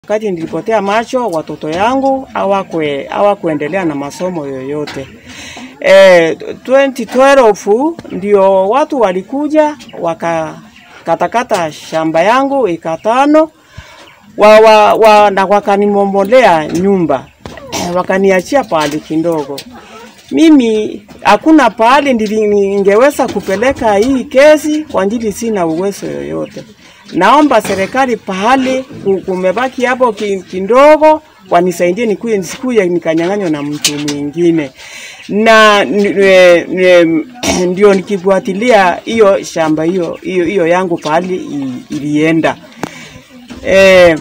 Wakati nilipotea macho, watoto yangu hawakwe hawakuendelea na masomo yoyote. E, 2012 ndio watu walikuja wakakatakata shamba yangu eka tano wa, wa, wa, na wakanimomolea nyumba wakaniachia pahali kidogo. Mimi hakuna pahali ndili- ningeweza kupeleka hii kesi kwa ajili sina uwezo yoyote. Naomba serikali pahali ku- kumebaki hapo ki- kidogo wanisaidie nikuye nisikuye nikanyang'anywa na mtu mwingine na n- e- e- ndio nikifuatilia hiyo shamba hiyo hiyo hiyo yangu pahali i- ilienda eh,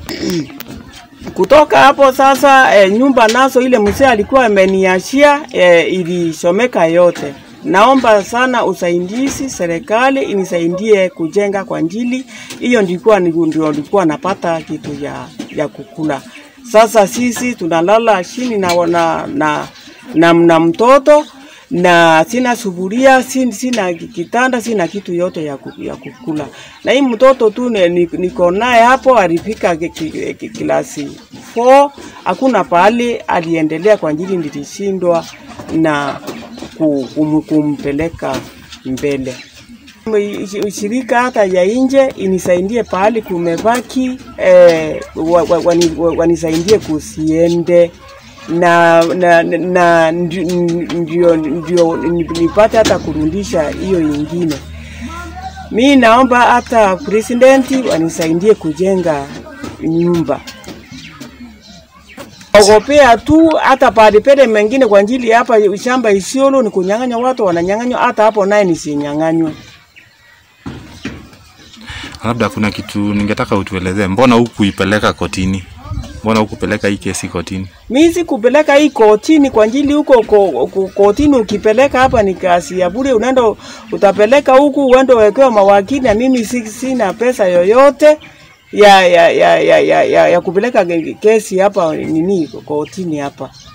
kutoka hapo sasa e, nyumba nazo ile mzee alikuwa ameniachia e, ilisomeka yote. Naomba sana usaidizi, serikali inisaidie kujenga kwa njili hiyo, ndikuwa ndio nilikuwa napata kitu ya, ya kukula. Sasa sisi tunalala chini na, na, na, na, na mtoto na sina sufuria, sin- sina kitanda, sina kitu yote ya, ku- ya kukula. Na hii mtoto tu ne- ni- niko naye hapo alifika ki- ki- ki- kilasi 4 hakuna pahali aliendelea kwa ajili nilishindwa na ku- kum, kumpeleka mbele. Ushi- Ushirika hata ya nje inisaidie pahali kumebaki eh, wa, wa, wani- wa, wanisaidie kusiende na na, na ndi- ndio, ndio nipate hata kurudisha hiyo ingine. Mi naomba hata presidenti wanisaidie kujenga nyumba ogopea tu hata pahali pele mengine kwa ajili hapa shamba Isiolo ni kunyang'anya watu wananyang'anywa, hata hapo naye nisinyang'anywe. Labda kuna kitu ningetaka utuelezee, mbona hukuipeleka kotini? Mbona hukupeleka hii kesi kotini? Mi sikupeleka hii kotini kwa ajili huko ko, ko, kotini ukipeleka hapa ni kazi ya bure, unaenda utapeleka huku uende uwekewe mawakili, na mimi si- sina pesa yoyote ya ya ya ya, ya, ya, ya kupeleka kesi hapa nini kotini hapa.